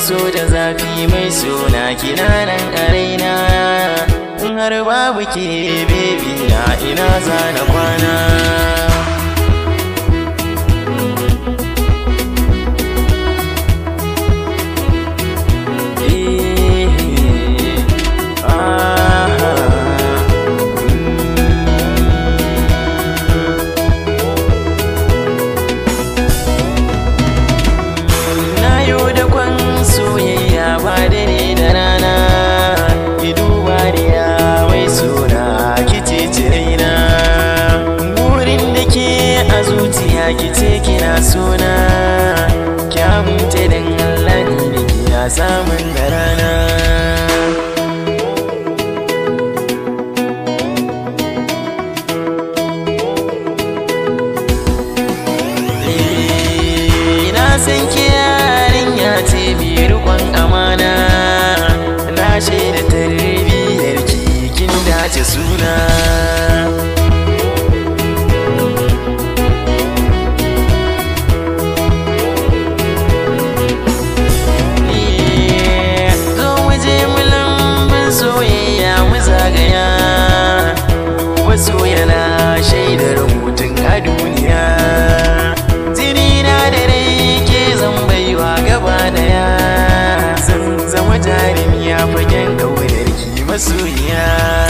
so da zafi mai suna kina nan a raina in har babu ke bebi na ina zana kwana soyayya ba dare da rana ki duba da mai suna kice cirena burin da ke a zuciya kice kina suna kyamunta dan Allah ni da ke ya samun da rana san ke yarinya ce mai rikon amana na shaida tarbiyyar ki kin dace suna zo waje mu lambun soyayya mu zagaya wasu yana shaidar mutum a duniya zinina da rai ke zan baiwa gaba daya zan zama jarumi a fagen kaunar ki masoyiya